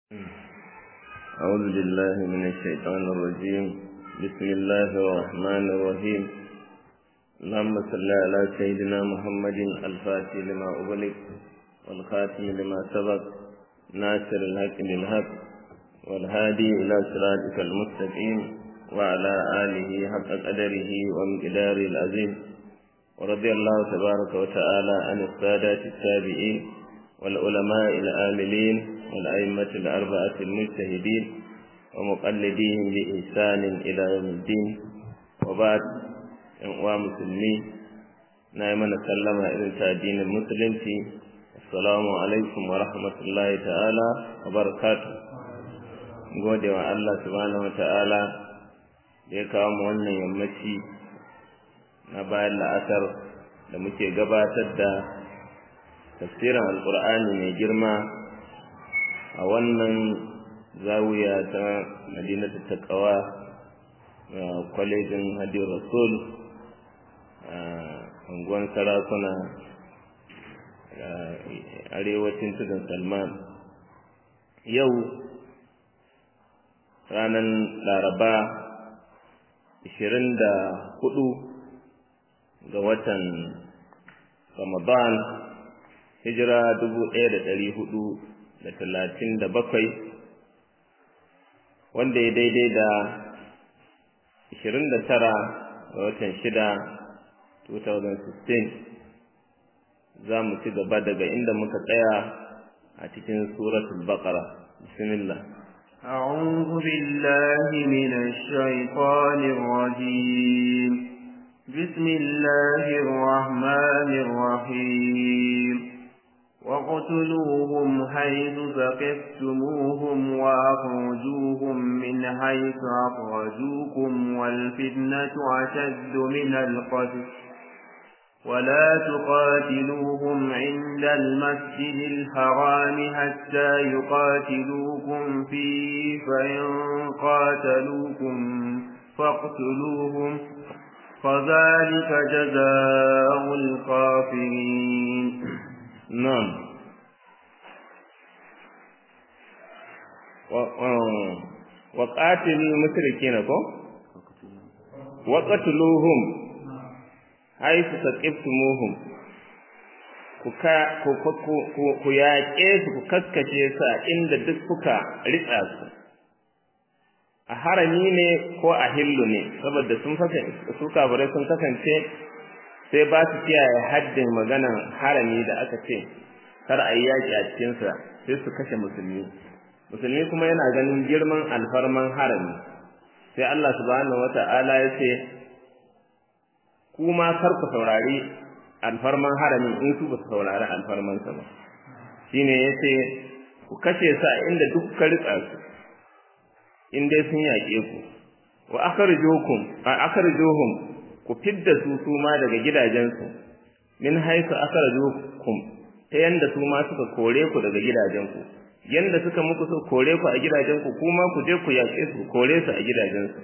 أعوذ بالله من الشيطان الرجيم بسم الله الرحمن الرحيم اللهم صل على سيدنا محمد الفاتح لما أغلق والخاتم لما سبق ناصر الحق بالحق والهادي إلى صراطك المستقيم وعلى آله حق قدره ومقداره العظيم ورضي الله تبارك وتعالى عن السادات التابعين والعلماء العاملين والأئمة الأربعة المجتهدين ومقلديهم بإحسان إلى يوم الدين وبعد أنواع مسلمين نعم نسلم إلى دين المسلم السلام عليكم ورحمة الله تعالى وبركاته gode wa Allah subhanahu wa ta'ala da ya kawo mu wannan yammaci na bayan la'asar da muke gabatar da tafsirin alkur'ani mai girma a wannan zawiya ta madinatu taqwa kwalejin hadi rasul a unguwan sarakuna arewacin tudun salman yau ranar laraba 24 ga watan ramadan hijira dubu ɗaya da ɗari hudu da talatin da bakwai wanda ya daidai da ashirin da tara ga watan shida 2016 za mu ci gaba daga inda muka tsaya a cikin suratul baqara bismillah أعوذ بالله من الشيطان الرجيم بسم الله الرحمن الرحيم واقتلوهم حيث ثقفتموهم وأخرجوهم من حيث أخرجوكم والفتنة أشد من القتل ولا تقاتلوهم عند المسجد الحرام حتى يقاتلوكم فيه فإن قاتلوكم فاقتلوهم فذلك جزاء الكافرين نعم وقاتل المشركين كو وقتلوهم حيث ثقفتموهم ku yaƙe su ku kaskace su a inda duk kuka ritsa su a harami ne ko a hillu ne saboda sun su kafirai sun kasance sai ba su kiyaye haddin maganan harami da aka ce kar a yi yaƙi a cikinsa sai su kashe musulmi musulmi kuma yana ganin girman alfarman harami sai Allah subhanahu wata'ala ya ce kuma kar ku saurari alfarman harami in su ba su saurari alfarmansa ba shine ya ce ku kashe su a inda duk ka ritsa su in dai sun yaƙe ku wa akhrijukum akhrijuhum ku fidda su su ma daga gidajensu min haisu akhrajukum ta yanda su ma suka kore ku daga gidajenku yanda suka muku so kore ku a gidajenku kuma ku je ku yaƙe su kore su a gidajensu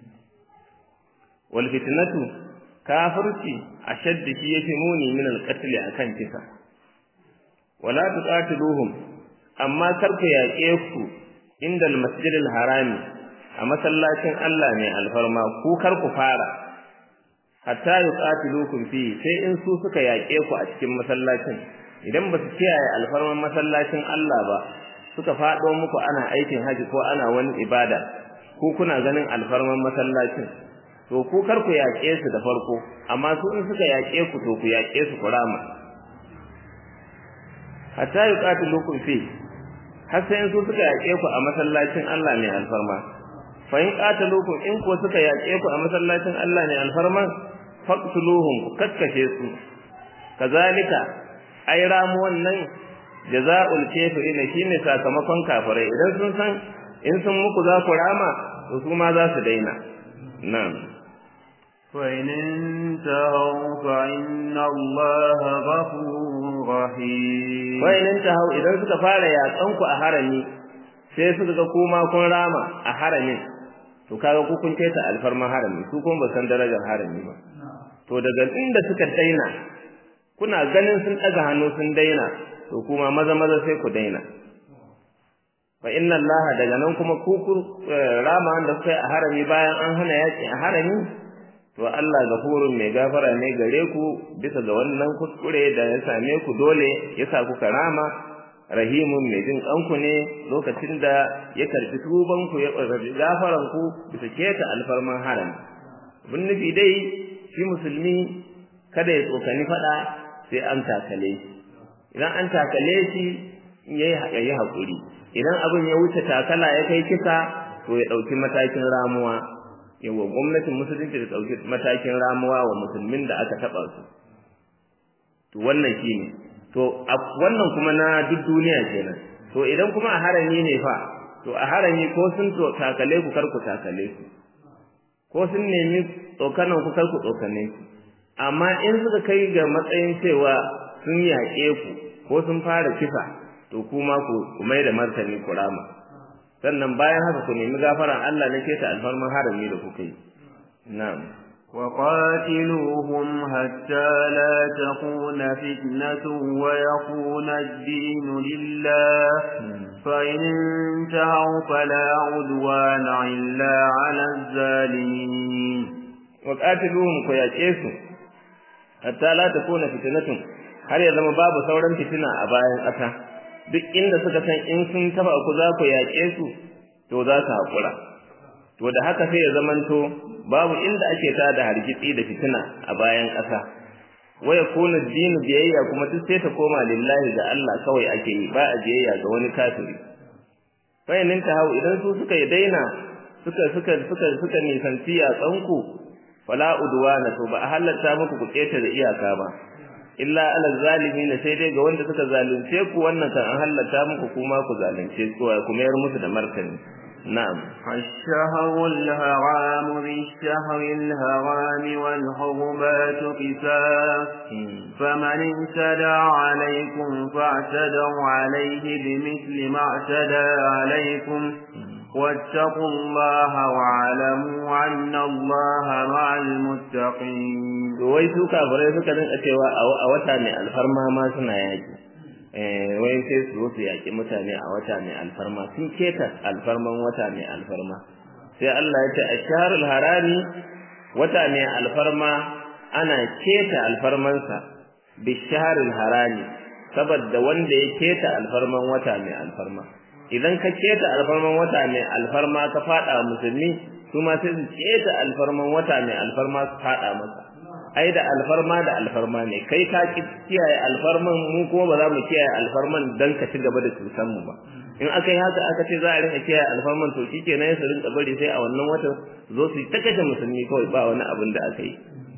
wal fitnatu kafirci ashaddu shi yafi muni min al qatl akan kisa wala tuqatiluhum amma kar ku yaƙe ku inda al masjidil harami a masallacin Allah ne alfarma ku kar ku fara hatta yuqatilukum fi sai in su suka yaƙe ku a cikin masallacin idan ba su kiyaye alfarman masallacin Allah ba suka faɗo muku ana aikin haji ko ana wani ibada ku kuna ganin alfarman masallacin to ku kar ku yaƙe su da farko amma su in suka yaƙe ku to ku yaƙe su ku rama hatta yuqatilukum fi har sai in su suka yaƙe ku a masallacin Allah ne alfarma fa in qatalukum in ko suka yaƙe ku a masallacin Allah ne alfarma faqtuluhum ku kakkashe su kazalika ai ramu wannan jaza'ul kafirin shine sakamakon kafirai idan sun san in sun muku za ku rama to su ma za su daina na'am وإن انتهوا فإن الله غفور رحيم وإن انتهوا إذا suka fara yaƙanku a harami sai suka ga kuma kun rama a haramin to kaga ku kun keta alfarman harami su kuma ba san darajar harami ba to daga inda suka daina kuna ganin sun ɗaga hannu sun daina to kuma maza maza sai ku daina fa inna allaha daga nan kuma ku rama da kuka a harami bayan an hana yaki a harami to Allah gafurun mai gafara ne gare ku bisa ga wannan kuskure da ya same ku dole ya sa kuka rama rahimun mai jin kanku ne lokacin da ya karbi tuban ku ya karbi gafaran ku bisa keta alfarman harami bin nufi dai shi musulmi kada ya tsokani fada sai an takale shi idan an takale shi yayi yayi hakuri idan abin ya wuce takala ya kai kisa to ya dauki matakin ramuwa yawa gwamnatin musulunci da dauki matakin ramuwa wa musulmin da aka taba su to wannan shine to wannan kuma na duk duniya kenan to idan kuma a harami ne fa to a harami ko sun to takale ku kar ku takale su ko sun nemi tsokanan ku kar ku tsokane su amma in suka kai ga matsayin cewa sun yaƙe ku ko sun fara kisa to kuma ku mai da martani ku rama sannan bayan haka ku nemi gafaran Allah na keta alfarman harami da kuka yi na'am وقاتلوهم حتى لا تكون فتنة ويكون الدين لله فإن انتهوا فلا عدوان إلا على الظالمين وقاتلوهم كياكيسوا حتى لا تكون فتنة har ya zama babu sauran fitina a bayan ƙasa duk inda suka san in sun taba ku za ku yaƙe su to za su haƙura to da haka sai ya zamanto babu inda ake ta da hargitsi da fitina a bayan ƙasa waya kuna dinu biyayya kuma duk sai ta koma lillahi ga Allah kawai ake yi ba a biyayya ga wani kafiri bayanin ta hau idan su suka yi daina suka suka suka suka nisanci a tsanku fala udwana to ba a halatta muku ku keta da iyaka ba illa ala zalimin sai dai ga wanda suka zalunce ku wannan kan an halatta muku kuma ku zalunce su ku mayar musu da martani نعم الشهر الهرام بالشهر الهرام والحرمات قساس فمن اعتدى عليكم فاعتدوا عليه بمثل ما اعتدى عليكم واتقوا الله واعلموا أن الله مع المتقين wai su kafirai suka rinka cewa a wata mai alfarma ma suna yaki wai sai su zo su yaƙi mutane a wata mai alfarma sun keta alfarman wata mai alfarma sai Allah ya ce a shaharul harami wata mai alfarma ana keta alfarmansa bi shaharul harami saboda wanda ya keta alfarman wata mai alfarma idan ka keta alfarman wata mai alfarma ka fada musulmi su ma sai su keta alfarman wata mai alfarma su fada masa ai da alfarma da alfarma ne kai ka kiyaye alfarman mu kuma ba za mu kiyaye alfarman dan ka ci gaba da cutan mu ba in aka yi haka aka ce za a rinka kiyaye alfarman to shikenan ya rinka bari sai a wannan watan zo su ta kashe musulmi kawai ba wani abin da aka yi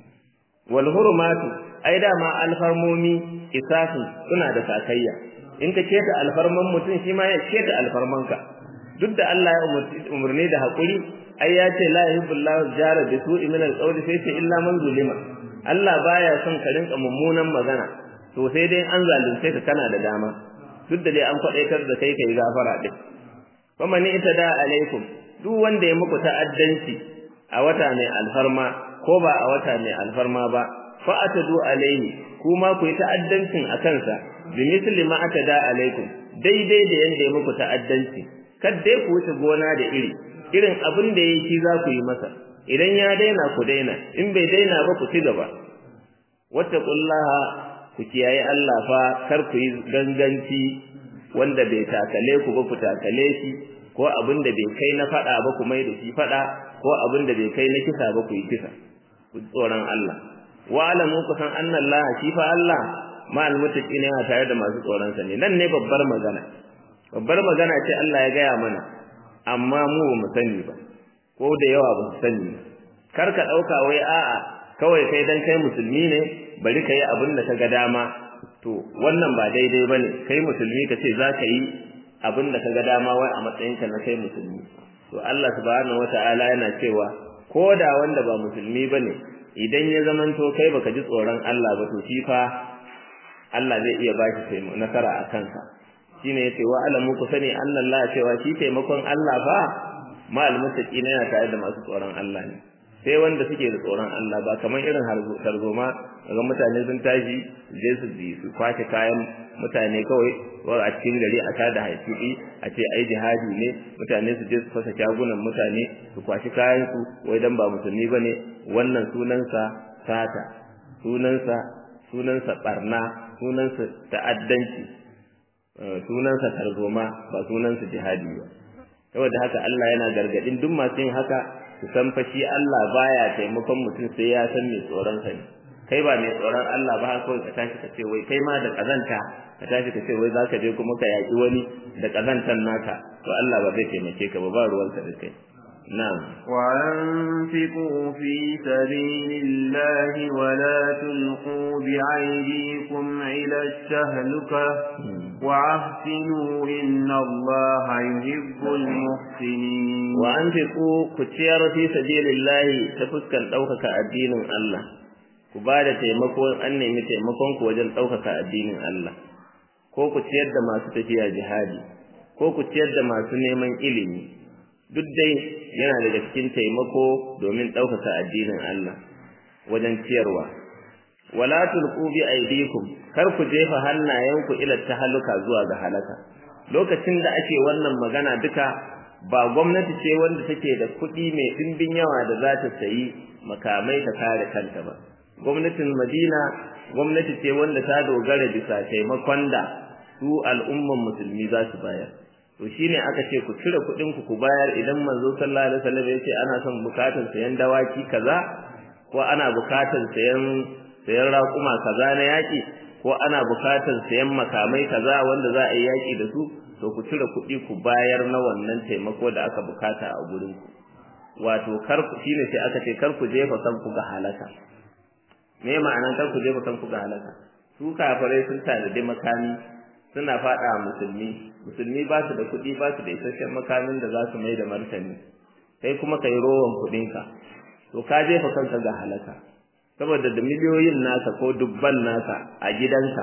wal hurumatu ai da ma alfarmomi isasin suna da sakayya in ka keta alfarman mutum shi ma ya keta alfarmanka duk da Allah ya umarni da hakuri ai ya ce la yuhibbullahu jara bi su'i min al-qawli sai ce illa man zulima Allah baya son ka rinka mummunan magana to sai dai an zalunce ka kana da dama duk da dai an kwadaitar da kai kai gafara din kuma ni ita da alaikum duk wanda ya muku ta'addanci a wata mai alfarma ko ba a wata mai alfarma ba fa atadu alaihi kuma ku yi ta'addancin a kansa bi misli ma atada alaikum daidai da yanda ya muku ta'addanci kadai ku wuce gona da iri irin abin da yake za ku yi masa idan ya daina ku daina in bai daina ba ku ci gaba wattaqullaha ku kiyaye Allah fa kar ku yi ganganci wanda bai takale ku ba ku takale shi ko abin da bai kai na fada ba ku mai da shi fada ko abin da bai kai na kisa ba ku yi kisa ku tsoron Allah wa alamu ku san anna Allah shi fa Allah ma almuttaqina yana tare da masu tsoron sa ne nan ne babbar magana babbar magana ce Allah ya gaya mana amma mu ba mu sani ba ko da yawa ba su sani ba kar ka dauka wai a'a kawai kai dan kai musulmi ne bari kai abin da kaga dama to wannan ba daidai bane kai musulmi ka ce za ka yi abin da kaga dama wai a matsayinka na kai musulmi to Allah subhanahu wata'ala yana cewa ko da wanda ba musulmi bane idan ya zamanto kai baka ji tsoron Allah ba to shi fa Allah zai iya baki taimako nasara a kanka shine yace wa alamu ku sani Allah cewa shi taimakon Allah fa ma almuttaqina yana tare da masu tsoron Allah ne sai wanda suke da tsoron Allah ba kamar irin tarzoma daga mutane sun tashi je su bi su kwace kayan mutane kawai ko a cikin gari a tada haifi a ce ai jihadi ne mutane su je su fasa shagunan mutane su kwashi kayan su wai dan ba musulmi bane wannan sunansa sata sunansa sunansa barna sunansa ta'addanci sunansa tarzoma ba sunansa jihadi ba saboda haka Allah yana gargadin duk masu yin haka su san fa shi Allah baya taimakon mutum sai ya san mai tsoron sa ne kai ba mai tsoron Allah ba haka kawai ka tashi ka ce wai kai ma da kazanta ka tashi ka ce wai zaka je kuma ka yaki wani da kazantan naka to Allah ba zai taimake ka ba ba ruwan sa da kai na'am وأنفقوا في سبيل الله ولا تلقوا بعيديكم إلى التهلكة وأحسنوا إن الله يحب المحسنين وأنفقوا كتير في سبيل الله تفسكن ɗaukaka addinin Allah ku ba da taimako an nemi taimakon ku wajen ɗaukaka addinin Allah ko ku ciyar da masu tafiya jihadi ko ku ciyar da masu neman ilimi duk dai yana daga cikin taimako domin ɗaukaka addinin Allah wajen ciyarwa wala tulqu bi aydikum kar ku jefa hannayenku ila tahalluka zuwa ga halaka lokacin da ake wannan magana duka ba gwamnati ce wanda take da kuɗi mai ɗimbin yawa da za ta sayi makamai ta kare kanta ba gwamnatin Madina gwamnati ce wanda ta dogara bisa taimakon da su al'umman musulmi za su bayar to shine aka ce ku cire kuɗin ku ku bayar idan manzo sallallahu alaihi wasallam ya ce ana son bukatar sayan dawaki kaza ko ana bukatar sayan sayan raƙuma kaza na yaƙi ko ana bukatar sayan makamai kaza wanda za a yi yaƙi da su to ku cire kuɗi ku bayar na wannan taimako da aka bukata a gurin ku wato kar ku shine sai aka ce kar ku jefa kanku ga halaka me ma'anar kar ku jefa kanku ga halaka su kafirai sun tanadi makami suna faɗa musulmi musulmi ba su da kuɗi ba su da isasshen makamin da za su mai da martani kai kuma kai rowan kuɗinka to ka jefa kanka ga halaka saboda da miliyoyin nasa ko dubban nasa a gidanka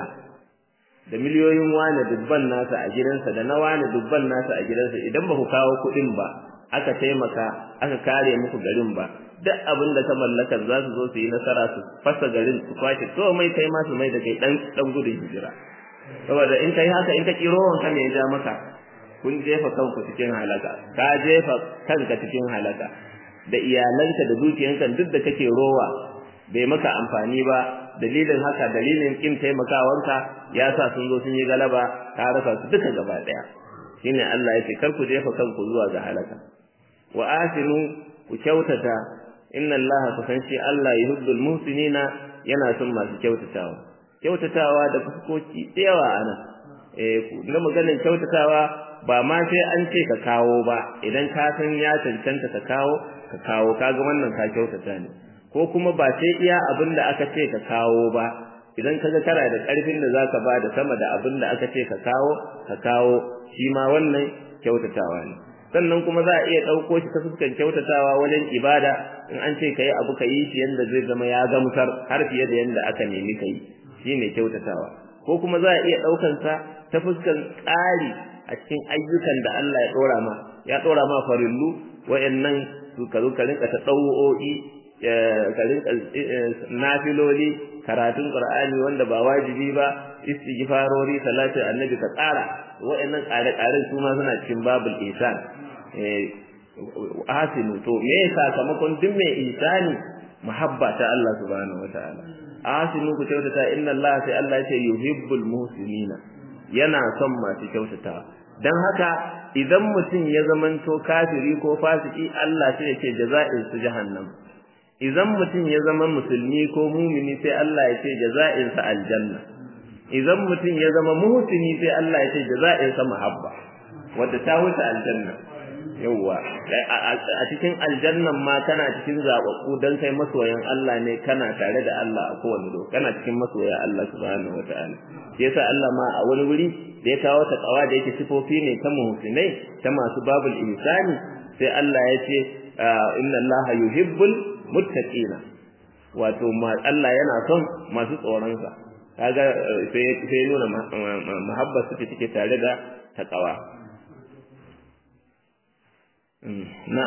da miliyoyin wane dubban nasa a gidansa da na wane dubban nasa a gidansa idan ba ku kawo kuɗin ba aka taimaka aka kare muku garin ba duk abin da ka mallakar za su zo su yi nasara su fasa garin su kwashe to mai kai ma su mai da kai dan dan gudun hijira saboda in kai haka in ka kiro wanka ne ya ja maka kun jefa kanku cikin halaka ka jefa kanka cikin halaka da iyalanka da dukiyanka duk da kake rowa bai maka amfani ba dalilin haka dalilin kin taimakawanka ya sa sun zo sun yi galaba ka rasa su duka gaba daya shine Allah ya ce kar ku jefa kanku zuwa ga halaka wa asinu ku kyautata inna Allah kusan shi Allah yuhibbul muhsinina yana son masu kyautatawa kyautatawa da fuskoki da yawa ana eh na maganar kyautatawa ba ma sai an ce ka kawo ba idan ka san ya cancanta ka kawo ka kawo kaga wannan ka kyautata ne ko kuma ba sai iya abin da aka ce ka kawo ba idan kaga kana da karfin da zaka ba da sama da abin da aka ce ka kawo ka kawo shi ma wannan kyautatawa ne sannan kuma za a iya ɗauko shi ta fuskan kyautatawa wajen ibada in an ce ka yi abu ka yi shi yadda zai zama ya gamsar har fiye da yadda aka nemi ka yi shi ne kyautatawa ko kuma za a iya ɗaukansa ta fuskan ƙari a cikin ayyukan da Allah ya ɗora ma ya ɗora ma farillu wa'annan su ka zo ka rinka ta ɗau'o'i ka rinka nafiloli karatun qur'ani wanda ba wajibi ba istighfarori salatu annabi ka tsara wa'annan ƙare-ƙaren su ma suna cikin babul ihsan hasinu to me sakamakon duk mai ihsani muhabba ta Allah subhanahu wataala hasinu ku kyautata inna Allah sai Allah ya ce yuhibbul muhsinina yana son masu kyautata dan haka idan mutum ya zamanto kafiri ko fasiki Allah sai ya ce jaza'in su jahannam idan mutum ya zama musulmi ko mumini sai Allah ya ce jaza'in sa aljanna idan mutum ya zama muhsini sai Allah ya ce jaza'in sa muhabba wanda ta wuce aljanna yawwa a cikin aljannan ma kana cikin zababbu dan kai masoyan Allah ne kana tare da Allah a kowane lokaci kana cikin masoya Allah subhanahu wataala shi yasa Allah ma a wani wuri da ya kawo ta kawa da yake sifofi ne ta muhsinai ta masu babul insani sai Allah ya ce inna Allah yuhibbul muttaqina wato Allah yana son masu tsoron sa kaga sai sai nuna mahabba suke take tare da taqwa na'am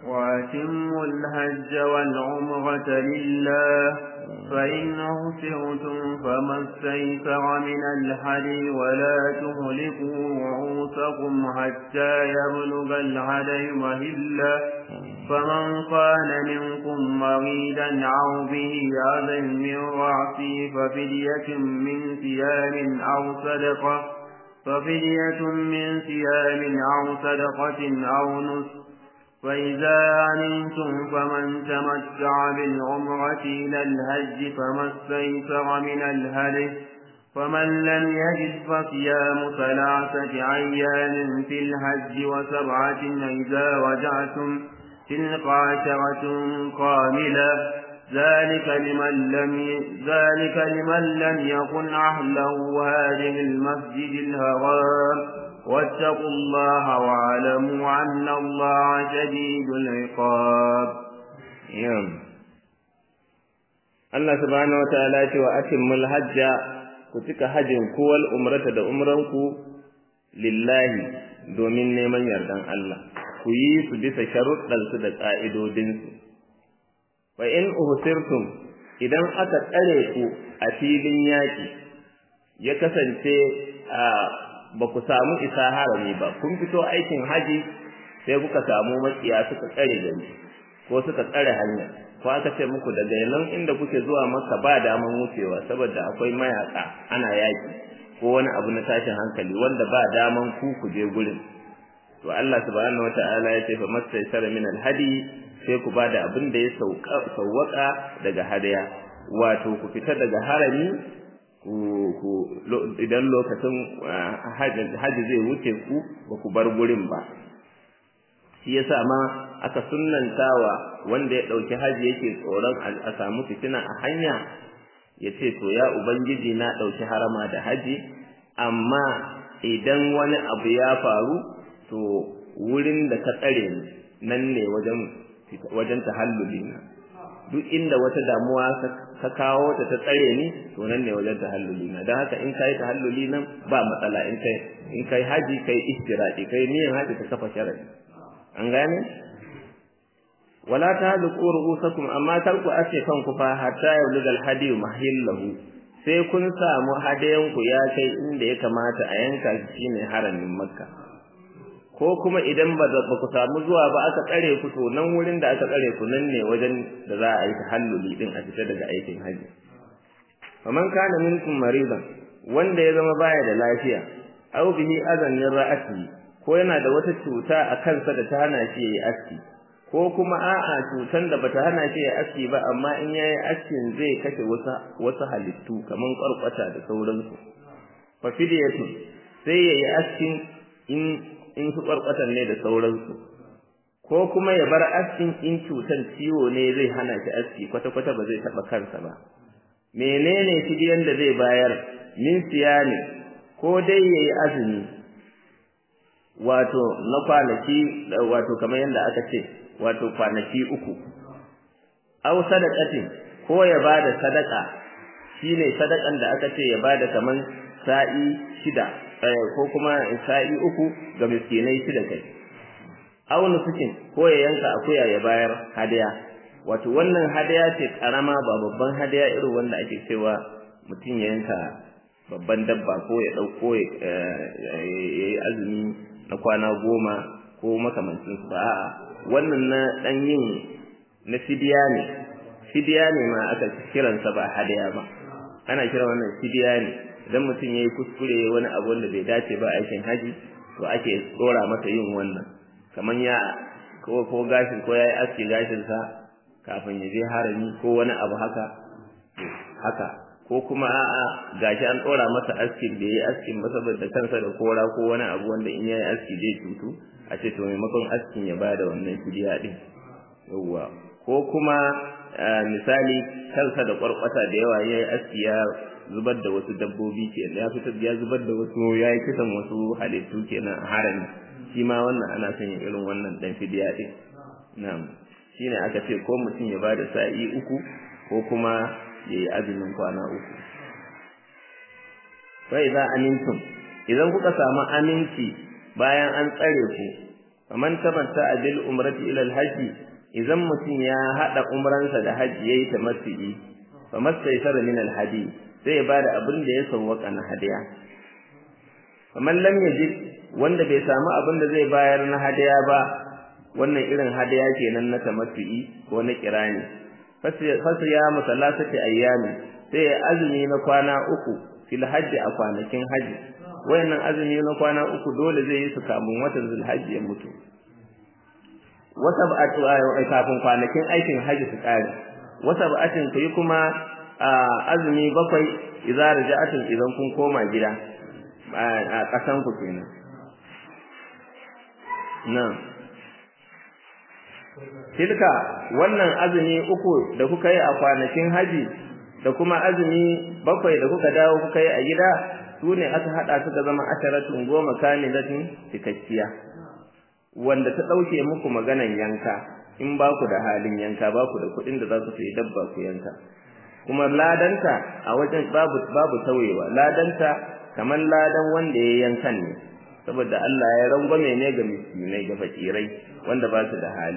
وأتموا الحج والعمرة لله فإن أهسرتم فما استيسر من الحدي ولا تهلكوا رؤوسكم حتى يبلغ الهدي مهلا فمن كان منكم مريدا أو به أذى من رأسه ففدية من صيام أو صدقة ففدية من صيام أو صدقة أو نسك فإذا أمنتم فمن تمتع بالعمرة إلى الهج فما استيسر من الهدي فمن لم يجد فصيام ثلاثة أيام في الحج وسبعة إذا رجعتم تلك عشرة كاملة ذلك لمن لم ي... ذلك لمن لم يكن أهله هذه المسجد الحرام واتقوا الله واعلموا أن الله شديد العقاب يوم Allah subhanahu wa ta'ala ce wa atimmul hajja ku cika hajjin ku wal umrata da umranku lillahi domin neman yardan Allah ku yi su bisa sharuɗansu da ƙa'idodinsu fa in uhsirtum idan aka tsare ku a filin yaƙi ya kasance a ba ku samu isa harami ba kun fito aikin haji sai kuka samu makiya suka tsare gari ko suka tsare hanya ko aka ce muku daga nan inda kuke zuwa maka ba daman wucewa saboda akwai mayaka ana yaki ko wani abu na tashin hankali wanda ba daman ku ku je gurin to Allah subhanahu wataala ya ce fa mastaysara min alhadi sai ku bada abin da ya sauwaka daga hadaya wato ku fita daga harami ku idan lokacin haji zai wuce ku ba ku bar gurin ba shi yasa ma aka sunnantawa wanda ya ɗauki haji yake tsoron a samu fitina a hanya ya ce to ya ubangiji na ɗauki harama da haji amma idan wani abu ya faru to wurin da ka tsare ni nan ne wajen wajen tahalluli na duk inda wata damuwa ka kawo ta ta tsare ni to nan ne wajen tahalluli na don haka in kai tahalluli nan ba matsala in kai in kai haji kai istiradi kai niyan haji ka kafa sharadi an gane wala tahluqu ru'usakum amma tarku ace kanku fa hatta yabluga al-hadi mahillahu sai kun samu hadayan ku ya kai inda ya kamata a yanka shi shine haramin makka ko kuma idan ba ku samu zuwa ba aka tsare ku to nan wurin da aka tsare ku nan ne wajen da za a yi tahalluli din a fita daga aikin haji faman kana minkum maridan wanda ya zama baya da lafiya aw bihi adan min ra'ati ko yana da wata cuta a kansa da ta hana shi yayi aski ko kuma a'a cutan da bata hana shi yayi aski ba amma in yayi askin zai kashe wasu wasu halittu kaman karkwata da sauransu fa fidiyatu sai yayi askin in in su ƙwarƙwatan ne da sauransu ko kuma ya bar askin in cutan ciwo ne zai hana shi aski kwata-kwata ba zai taɓa kansa ba menene fidiyan da zai bayar min siyani ko dai yayi azumi wato na kwanaki wato kamar yadda aka ce wato kwanaki uku aw sadaqatin ko ya bada sadaka shine sadakan da aka ce ya bada kaman sa'i shida ko kuma sa'i uku ga miskinai shida kai aw nusukin ko ya yanka akuya ya bayar hadiya wato wannan hadiya ce karama ba babban hadiya irin wanda ake cewa mutum ya yanka babban dabba ko ya dauko ya yi azumi na kwana goma ko makamancin su ba a'a wannan na dan yin na fidiya ne fidiya ne ma aka kiransa ba hadiya ba ana kiran wannan fidiya ne idan mutum ya yi kuskure wani abu wanda bai dace ba aikin haji to ake tsora masa yin wannan kamar ya ko ko gashin ko ya yi aski gashinsa kafin ya je harami ko wani abu haka haka ko kuma a'a gashi an tsora masa askin da ya yi askin ba saboda kansa da kora ko wani abu wanda in ya yi aski zai cutu a ce to maimakon askin ya bada wannan fidiya din yawwa ko kuma misali kansa da kwarkwata da yawa ya yi aski ya zubar da wasu dabbobi ke ya fitar ya zubar da wasu ya yi kisan wasu halittu kenan a harami shi ma wannan ana son yin irin wannan dan fidiya din na'am shine aka ce ko mutum ya bada sa'i uku ko kuma ya yi azumin kwana uku fa idza amintum idan kuka samu aminci bayan an tsare ku faman tamatta bil umrati ila al hajji idan mutum ya hada umransa da hajji yayi tamattu'i famastaysara min al hadi sai ya bada abin da ya sawwaka na hadiya faman lam yajid wanda bai samu abin da zai bayar na hadiya ba wannan irin hadiya kenan na tamattu'i ko na kirani fasu ya musallasati ayyami sai azumi na kwana uku fil hajji a kwanakin haji wayannan azumi na kwana uku dole zai yi su kamun watan zulhajji ya mutu wata ba'atu kafin kwanakin aikin haji su kare wata ba'atin kai kuma azumi bakwai idza raja'atun idan kun koma gida a kasan ku kenan nan tilka wannan azumi uku da kuka yi a kwanakin haji da kuma azumi bakwai da kuka dawo kuka yi a gida su ne aka haɗa su da zama asharatun goma kamilatin cikakkiya wanda ta ɗauke muku maganan yanka in ba ku da halin yanka ba ku da kuɗin da za ku sayi dabba ku yanka kuma ladanta a wajen babu babu tauyewa ladanta kamar ladan wanda ya yankan ne saboda Allah ya rangwame ne ga miskinai ga fakirai wanda ba su da hali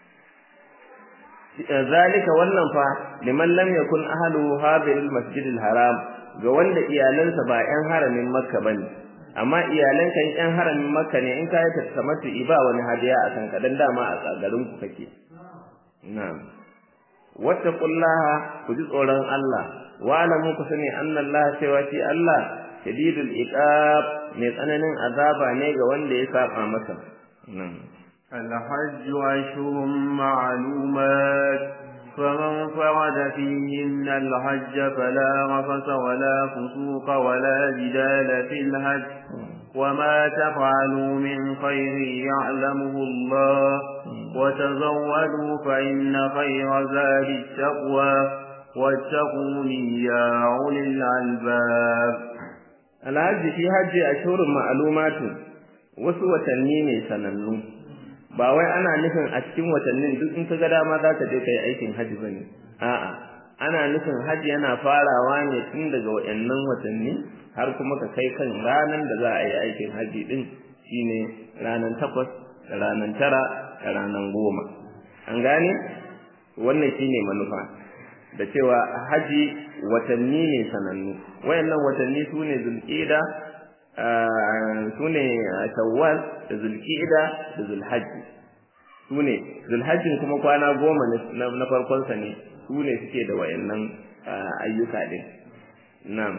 zalika wannan fa liman lam yakun ahlu hadhil masjidil haram ga wanda iyalansa ba ƴan haramin makka bane amma iyalan kan ƴan haramin makka ne in kai ta tamatu iba wani hadiya a kan kadan dama a garin ku kake na'am wattaqullaha ku ji tsoron Allah wa alamu ku sani anna Allah cewa shi Allah shadidul iqab mai tsananin azaba ne ga wanda ya saba masa na'am الحج أشهر معلومات فمن فرد فيهن الحج فلا رفث ولا فسوق ولا جدال في الحج وما تفعلوا من خير يعلمه الله وتزودوا فإن خير زاد التقوى واتقون يا أولي الألباب الحج في حج أشهر معلومات wasu watanni ne sanannu ba wai ana nufin a cikin watannin duk in ka ga dama za ka je kai aikin haji bane a'a ana nufin haji yana farawa ne tun daga wayannan watanni har kuma ka kai kan ranan da za a yi aikin haji din shine ranan takwas da ranan tara da ranan goma an gane wannan shine manufa da cewa haji watanni ne sanannu wayannan watanni su ne zulqa'da su ne shawwal da zulqa'da da zulhajji su ne zulhajjin kuma kwana goma na farkonsa ne su ne suke da wayannan ayyuka din na'am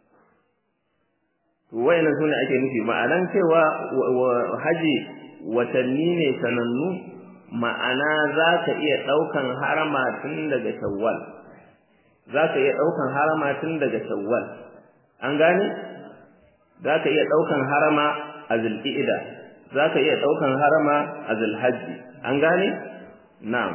to wayannan su ne ake nufi ma'anan cewa haji watanni ne sanannu ma'ana za ka iya ɗaukan harama tun daga shawwal za ka iya ɗaukan harama tun daga shawwal an gane za ka iya ɗaukan harama a zulƙi'ida za ka iya ɗaukan harama a zulhajji an gane na'am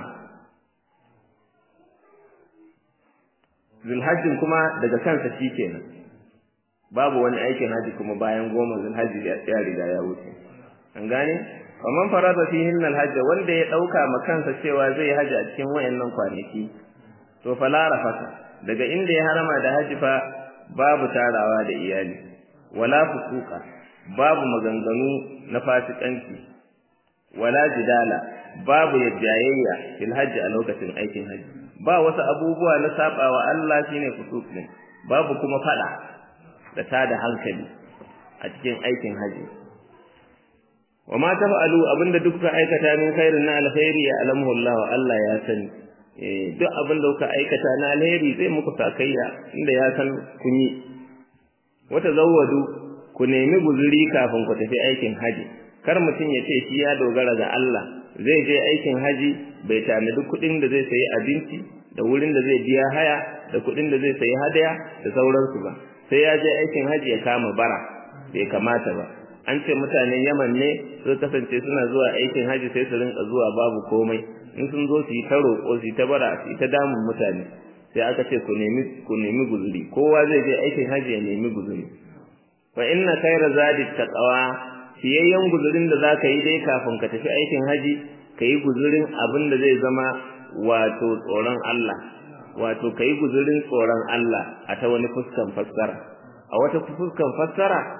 zulhajjin kuma daga kansa shi kenan babu wani aikin haji kuma bayan goma zulhajji ya riga ya wuce an gane faman farada fihin alhajj wanda ya ɗauka ma kansa cewa zai haji a cikin wayannan kwanaki to fala rafata daga inda ya harama da haji fa babu tarawa da iyali wala fusuka babu maganganu na fasikanci wala jidala babu yajjayayya fil hajji a lokacin aikin hajji ba wasu abubuwa na sabawa Allah shine fusuk ne babu kuma fada da tada hankali a cikin aikin hajji wa ma tafa'alu abinda duk ka aikata min khairin na alkhairi ya alamu Allah Allah ya sani eh duk abinda kuka aikata na alheri zai muku sakayya inda ya san kun yi wata zawwadu ku nemi guzuri kafin ku tafi aikin haji kar mutum ya ce shi ya dogara ga Allah zai je aikin haji bai tanadi kuɗin da zai sayi abinci da wurin da zai biya haya da kuɗin da zai sayi hadaya da sauransu ba sai ya je aikin haji ya kama bara bai kamata ba an ce mutanen Yaman ne su kasance suna zuwa aikin haji sai su rinka zuwa babu komai in sun zo su yi ta roƙo su yi ta bara su yi ta damun mutane sai aka ce ku nemi ku nemi guzuri kowa zai je aikin haji ya nemi guzuri fa inna khayra zadi taqwa fiyayyen guzurin da zaka yi dai kafin ka tafi aikin haji kai guzurin abin da zai zama wato tsoron Allah wato kai guzurin tsoron Allah a ta wani fuskan fassara a wata fuskan fassara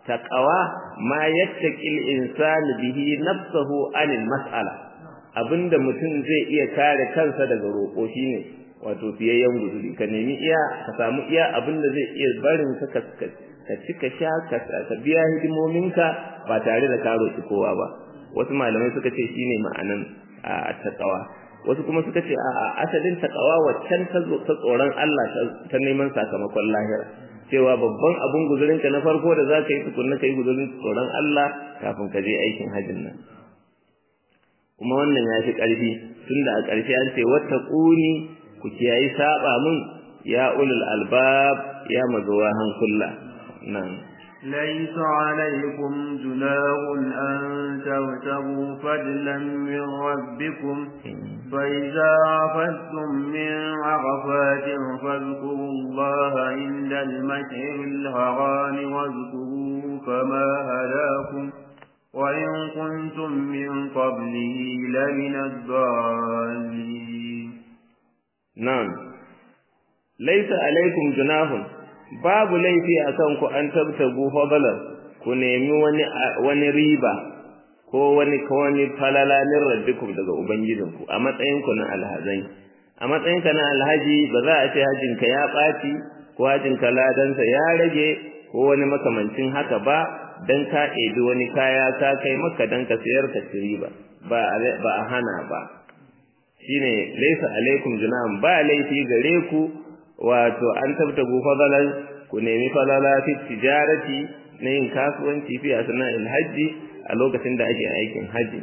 taqawa ma yattaqil insanu bihi nafsuhu anil mas'ala abinda mutum zai iya kare kansa daga roƙo shine wato fiyayyen guzuri ka nemi iya ka samu iya abinda zai iya barin ka ka ci ka sha ka biya hidimominka ba tare da ka roƙi kowa ba wasu malamai suka ce shine ma'anan a taqawa wasu kuma suka ce a asalin taqawa waccan ta tsoron Allah ta neman sakamakon lahira cewa babban abun guzurin ka na farko da zaka yi tukunna kai guzurin tsoron Allah kafin ka je aikin hajjin nan kuma wannan ya fi ƙarfi tunda a ƙarshe an ce wattaquni ku kiyayi saba mun ya ulul albab ya mazuwa hankulla nan ليس عليكم جناح أن تبتغوا فضلا من ربكم فإذا عفدتم من عرفات فاذكروا الله عند المشعر الحرام واذكروه كما هداكم وإن كنتم من قبله لمن الضالين نعم ليس عليكم جناح babu laifi a kan ku an tabtagu fadalan ku nemi wani wani riba ko wani ko wani falala min rabbikum daga ubangijinku a matsayin ku na alhazai a matsayin ka na alhaji ba za a ce hajin ka ya ɓaci ko hajin ka ladansa ya rage ko wani makamancin haka ba dan ka ɗebi wani kaya ka kai maka dan ka sayar ka ci riba ba ba a hana ba shine laysa alaikum junahun ba laifi gare ku wato an tabtagu fadalan ku nemi falala fi tijarati na yin kasuwanci fi asna'il hajji a lokacin da ake aikin haji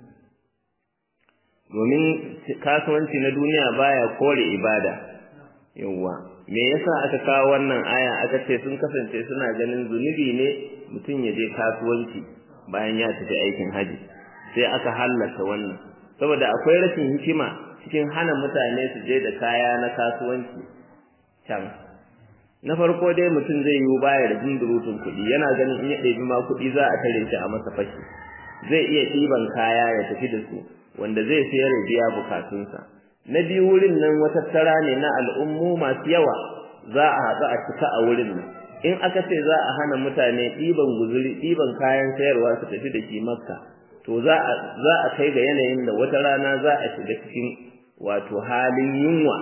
domin kasuwanci na duniya baya kore ibada yawa me yasa aka kawo wannan aya aka ce sun kasance suna ganin zunubi ne mutum ya je kasuwanci bayan ya tafi aikin haji sai aka halatta wannan saboda akwai rashin hikima cikin hana mutane su je da kaya na kasuwanci can na farko dai mutum zai yi baya da jindurutun kuɗi yana ganin in ya ɗebi ma kuɗi za a tare shi a masa fashi zai iya ɗiban kaya ya tafi da su wanda zai sayar ya biya bukatunsa na biyu wurin nan wata tara ne na al'ummu masu yawa za a haɗu a cika a wurin nan in aka ce za a hana mutane ɗiban guzuri ɗiban kayan sayarwa su tafi da shi makka to za a za a kai ga yanayin da wata rana za a shiga cikin wato halin yunwa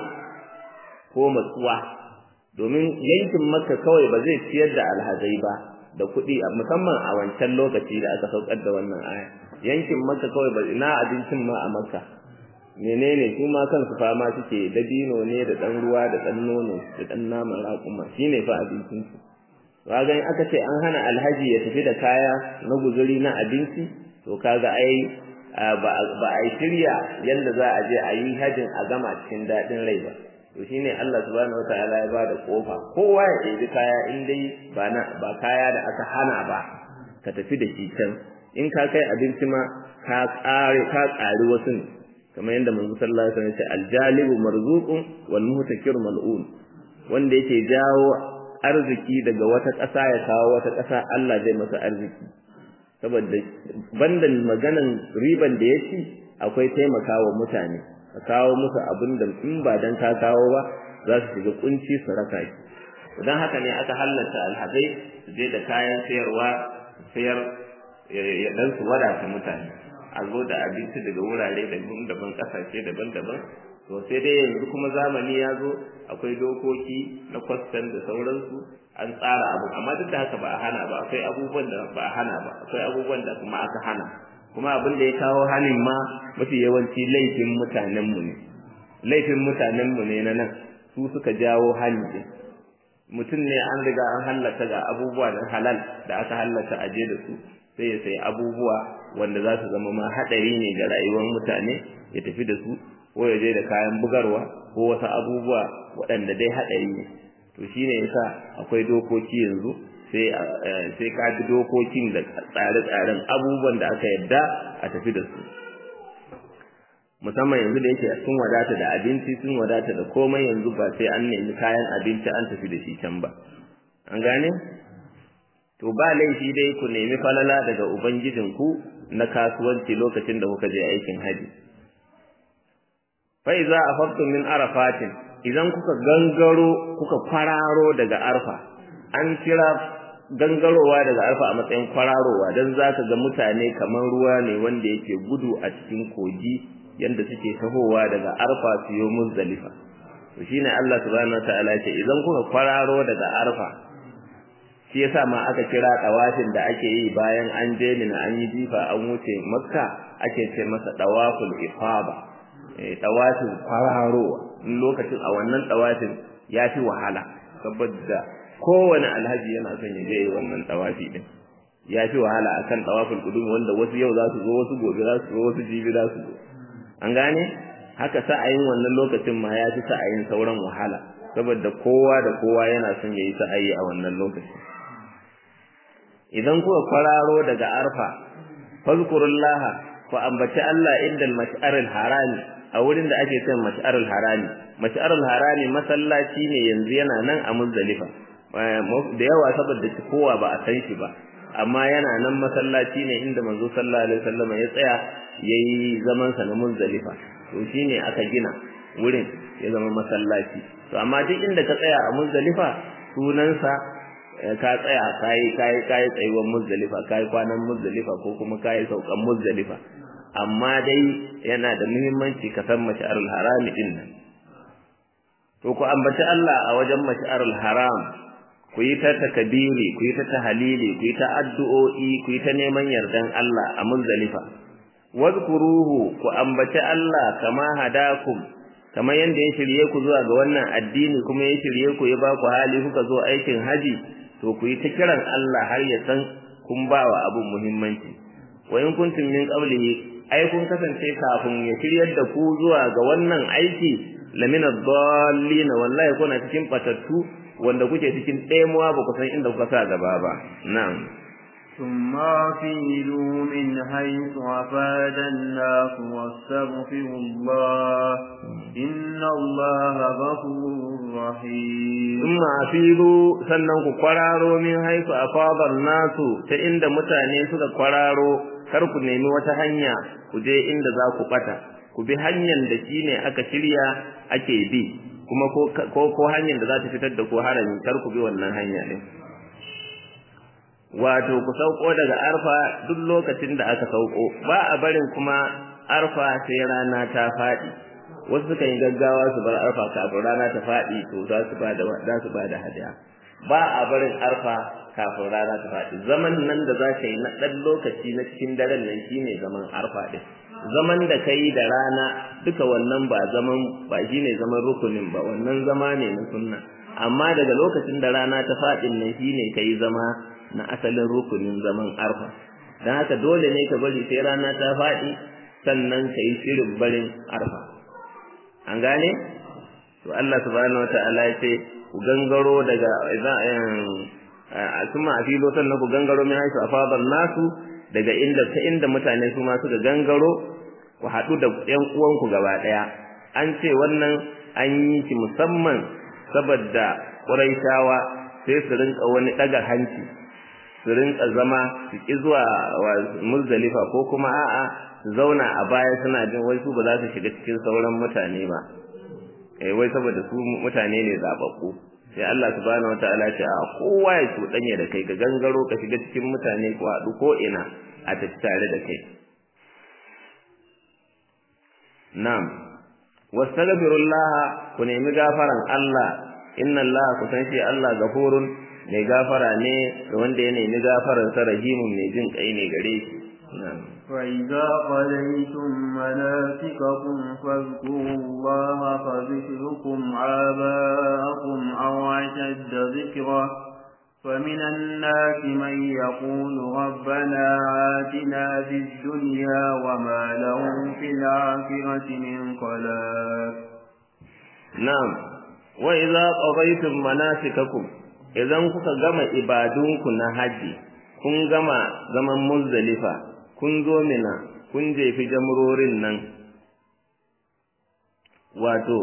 ko matsuwa domin yankin makka kawai ba zai ciyar da alhazai ba da kuɗi musamman a wancan lokaci da aka saukar da wannan aya yankin makka kawai ba ina abincin ma a makka menene su ma kansu fama suke dabino ne da ɗan ruwa da ɗan nono da ɗan naman raƙuma shine fa abincin su kaga in aka ce an hana alhaji ya tafi da kaya na guzuri na abinci to kaga ai ba a yi shirya yadda za a je a yi hajin a gama cikin daɗin rai ba to shine Allah subhanahu wataala ya bada kofa kowa ya ɗebi kaya in dai ba na ba kaya da aka hana ba ka tafi da shi can in ka kai abinci ma ka ƙare ka ƙari wasu ne kamar yadda manzo sallallahu alaihi wasallam ya ce aljalibu marzuqun wal muhtakir mal'un wanda yake jawo arziki daga wata ƙasa ya kawo wata ƙasa Allah zai masa arziki saboda bandan maganan riban da ya ci akwai taimakawa mutane ka kawo musu abin da in ba dan ka kawo ba za su shiga kunci su raka shi don haka ne aka halatta alhazai su je da kayan sayarwa sayar ya dan su wadata mutane a zo da abinci daga wurare daban-daban kasashe daban-daban to sai dai yanzu kuma zamani ya zo akwai dokoki na kwastan da sauransu an tsara abu amma duk da haka ba a hana ba akwai abubuwan da ba a hana ba akwai abubuwan da kuma aka hana kuma abin da ya kawo hanin ma mafi yawanci laifin mutanenmu ne laifin mutanenmu ne na nan su suka jawo hani din mutum ne an riga an hallata ga abubuwa na halal da aka hallata aje da su sai ya sayi abubuwa wanda za su zama ma haɗari ne ga rayuwar mutane ya tafi da su ko ya je da kayan bugarwa ko wasu abubuwa waɗanda dai haɗari ne to shine yasa akwai dokoki yanzu sai sai ka bi dokokin da tsare-tsaren abubuwan da aka yadda a tafi da su musamman yanzu da yake sun wadata da abinci sun wadata da komai yanzu ba sai an nemi kayan abinci an tafi da shi can ba an gane to ba laifi dai ku nemi falala daga ubangijinku na kasuwanci lokacin da kuka je aikin haji fa iza afaqtum min arafatin idan kuka gangaro kuka kwararo daga arfa an kira gangarowa daga arfa a matsayin kwararowa don za ka ga mutane kamar ruwa ne wanda yake gudu a cikin kogi yadda suke tahowa daga arfa su yi muzdalifa to shine Allah subhanahu wataala ce idan kuka kwararo daga arfa shi yasa ma aka kira dawafin da ake yi bayan an je mina an yi jifa an wuce makka ake ce masa dawaful ifada eh dawafin kwararowa lokacin a wannan dawafin ya fi wahala saboda kowane alhaji yana son ya je wannan tawafi din ya fi wahala akan tawaful qudum wanda wasu yau za su zo wasu gobe za su zo wasu jibi za su zo an gane haka sa'ayin wannan lokacin ma ya fi sa'ayin sauran wahala saboda kowa da kowa yana son ya yi sa'ayi a wannan lokacin idan kuka kwararo daga arfa fazkurullaha ku ambaci Allah inda al-mash'aril harami a wurin da ake son mash'aril harami mash'aril harami masallaci ne yanzu yana nan a muzdalifa da yawa saboda kowa ba a san shi ba amma yana nan masallaci ne inda manzo sallallahu alaihi wasallam ya tsaya yayi zaman sa na muzdalifa to shine aka gina wurin ya zama masallaci to amma duk inda ka tsaya a muzdalifa sunansa ka tsaya kai kai kai tsayuwar muzdalifa kai kwanan muzdalifa ko kuma kai saukan muzdalifa amma dai yana da muhimmanci ka san mash'arul harami din nan to ku ambaci Allah a wajen mash'arul haram ku yi ta takabiri ku yi ta tahalili ku yi ta addu'o'i ku yi ta neman yardan Allah a muzdalifa wadkuruhu ku ambaci Allah kama hadakum kamar yanda ya shirye ku zuwa ga wannan addini kuma ya shirye ku ya ba ku hali kuka zo aikin haji to ku yi ta kiran Allah har ya san kun ba wa abun muhimmanci wa in kuntum min qablihi ai kun kasance kafin ya shiryar da ku zuwa ga wannan aiki lamina dallin wallahi kuna cikin batattu wanda kuke cikin ɗemuwa ba ku san inda kuka sa gaba ba na'am ثم أفيدوا من حيث أفاد الناس واستغفروا الله إن الله غفور رحيم ثم أفيدوا sannan ku kwararo min haisu afadar nasu ta inda mutane suka kwararo kar ku nemi wata hanya ku je inda za ku bata ku bi hanyar da shine aka shirya ake bi kuma ko ko hanyar da za ta fitar da ku harami kar ku bi wannan hanya din wato ku sauko daga arfa duk lokacin da aka sauko ba a barin kuma arfa sai rana ta faɗi wasu suka yi gaggawa su bar arfa kafin rana ta faɗi to za su ba da za su ba da hadiya ba a barin arfa kafin rana ta faɗi zaman nan da za ka yi na ɗan lokaci na cikin daren nan shine zaman arfa ɗin zaman da ka yi da rana duka wannan ba zaman ba shine zaman rukunin ba wannan zama ne na sunna amma daga lokacin da rana ta faɗin nan shine ka yi zama na asalin rukunin zaman arfa don haka dole ne ka bari sai rana ta faɗi sannan ka yi shirin barin arfa an gane to Allah subhanahu wata'ala ya ce ku gangaro daga kuma a filo sannan ku gangaro min haisu afadan nasu daga inda ta inda mutane su ma suka gangaro ku haɗu da ƴan uwanku gaba ɗaya an ce wannan an yi shi musamman saboda ƙuraishawa sai su rinka wani ɗaga hanci su rinka zama su ki zuwa muzdalifa ko kuma a'a su zauna a baya suna jin wai su ba za su shiga cikin sauran mutane ba eh wai saboda su mutane ne zababbu sai Allah subhanahu wataala ce a kowa ya cuɗanya da kai ka gangaro ka shiga cikin mutane ko haɗu ko ina a tafi tare da kai na'am wastaghfirullah ku nemi gafaran Allah inna Allah ku san shi Allah gafurun mai gafara ne da wanda ya nemi gafaran sa rahimun mai jin kai ne gare shi فإذا قضيتم مناسككم فاذكروا الله كذكركم آباءكم أو أشد ذكرا فمن الناس من يقول ربنا آتنا في الدنيا وما لهم في الآخرة من خلاق نعم وإذا قضيتم مناسككم idan kuka gama ibadunku na haji kun gama zaman muzdalifa kun zo mina kun jefi jamrorin nan wato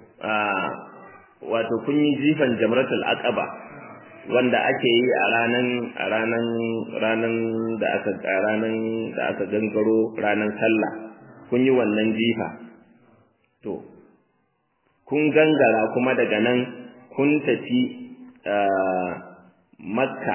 wato kun yi jifan jamratul aqaba wanda ake yi a ranan a ranan ranan da aka ranan da aka gangaro ranan sallah kun yi wannan jifa to kun gangara kuma daga nan kun tafi makka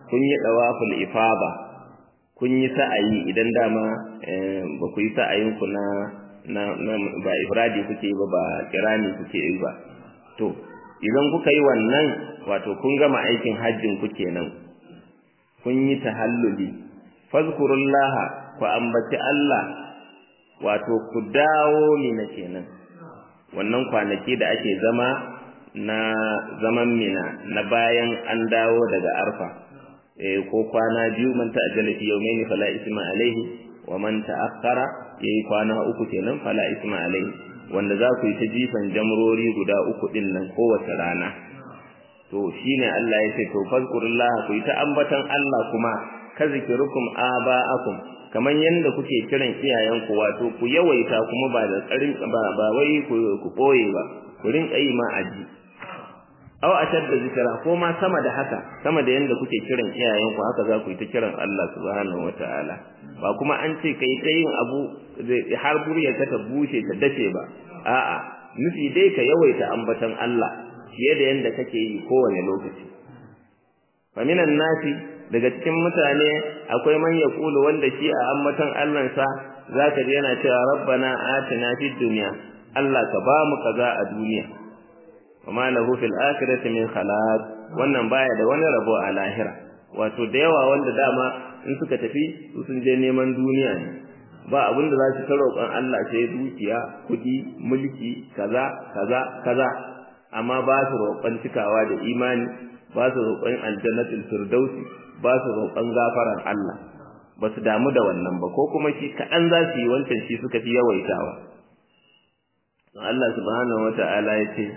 kun yi dawaful ifada kun yi sa'ayi idan dama ba ku yi sa'ayin ku na na ba ifradi kuke ba ba kirani kuke yi ba to idan kuka yi wannan wato kun gama aikin hajjin ku kenan kun yi tahalluli fazkurullaha ku ambaci Allah wato ku dawo mina kenan wannan kwanaki da ake zama na zaman mina na bayan an dawo daga arfa eh ko kwana biyu man ta'ajjala fi yawmayni fala isma alaihi wa man ta'akhkhara yayi kwana uku kenan fala isma alaihi wanda za ku yi ta jifan jamrori guda uku din nan kowace rana to shine Allah ya ce to fazkurullah ku yi ta ambatan Allah kuma ka zikirukum aba'akum kaman yanda kuke kiran iyayenku wato ku yawaita kuma ba da tsarin ba ba wai ku ku boye ba ku rinka yi ma aji aw ashadda zikra ko ma sama da haka sama da yanda kuke kiran iyayenku haka za ku yi ta kiran Allah subhanahu wataala ba kuma an ce kai ta yin abu har burya ta bushe ta dace ba a'a nufi dai ka yawaita ambatan Allah fiye da yanda kake yi kowane lokaci fa minan nasi daga cikin mutane akwai man yaqulu wanda shi a ammatan Allah sa zaka ji yana cewa rabbana atina fid dunya Allah ka ba mu kaza a duniya wama lahu fil akhirati min khalaq wannan baya da wani rabo a lahira wato da yawa wanda dama in suka tafi su sun je neman duniya ne ba abin da za su ta roƙon Allah sai dukiya kuɗi mulki kaza kaza kaza amma ba su roƙon cikawa da imani ba su roƙon aljannatul firdausi ba su roƙon gafaran Allah ba su damu da wannan ba ko kuma shi kaɗan za su yi wancan shi suka fi yawaitawa Allah subhanahu wata'ala ya ce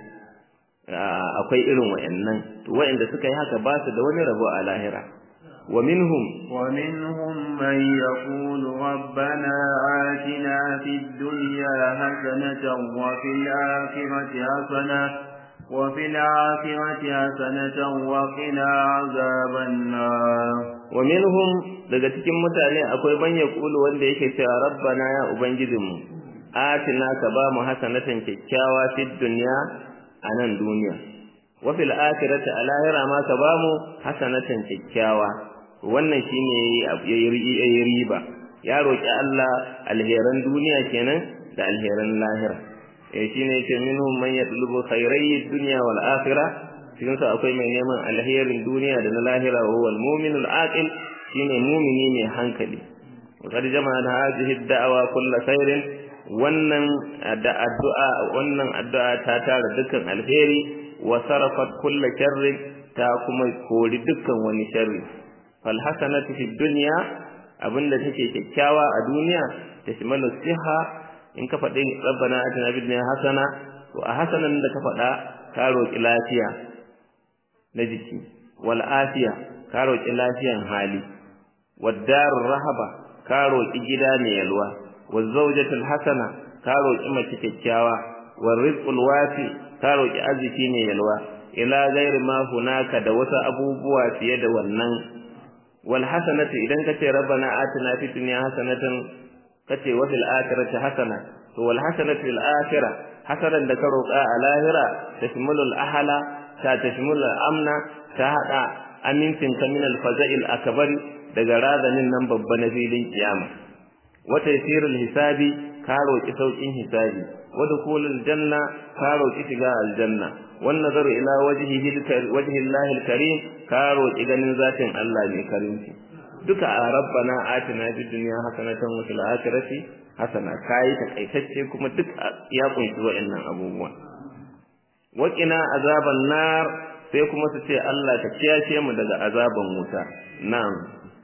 akwai irin wa'annan to wa'anda suka yi haka ba su da wani rabo a lahira ومنهم ومنهم من يقول ربنا آتنا في الدنيا حسنة وفي الآخرة حسنة وفي الآخرة حسنة وقنا عذاب النار ومنهم daga cikin mutane akwai man yaqulu wanda yake cewa rabbana ya ubangijinmu atina ka ba mu hasanatan kyakkyawa fid dunya anan duniya wa fil akhirati alahira ma ka ba mu hasanatan kyakkyawa wannan shine yayi riba ya roki Allah alheran duniya kenan da alheran lahira eh shine yake minhum man yatlubu khairai dunya wal akhirah cikin sa akwai mai neman alherin duniya da na lahira wa huwa al-mu'min al-aqil shine mu'mini mai hankali وقد جمعنا هذه الدعوة كل خير wannan addu'a wannan addu'a ta tara dukkan alheri wa sarafat kull sharri ta kuma kori dukkan wani sharri fal hasanatu fid dunya abinda take kyakkyawa a duniya tashmalu siha in ka faɗi rabbana atina fid dunya hasana to a hasanan da ka faɗa ka roki lafiya na jiki wal afiya ka roki lafiyan hali wad darur rahaba ka roki gida mai yalwa waz zawjatul hasana ka roki mace kyakkyawa war rizqul wasi ka roki arziki mai yalwa ila ghairi ma hunaka da wasu abubuwa fiye da wannan wal hasanatu idan kace rabbana atina fid dunya hasanatan kace wa fil akhirati hasana to wal hasanatu fil akhirah hasanan da ka roƙa a lahira tashmulul ahla ta tashmulul amna ta hada amincin ka min al faza'il akbar daga razanin nan babba na filin kiyama wa taysirul hisabi ka roƙi saukin hisabi wa dukhulul janna ka roƙi shiga aljanna wan nazaru ila wajhihi wajhi Allahil karim ka roƙi ganin zatin Allah mai karimci duka a rabbana atina fid dunya hasanatan wa fil akhirati hasana kai takaitacce kuma duk ya kunshi wa'annan abubuwa waqina azaban nar sai kuma su ce Allah ka kiyashe mu daga azaban wuta na'am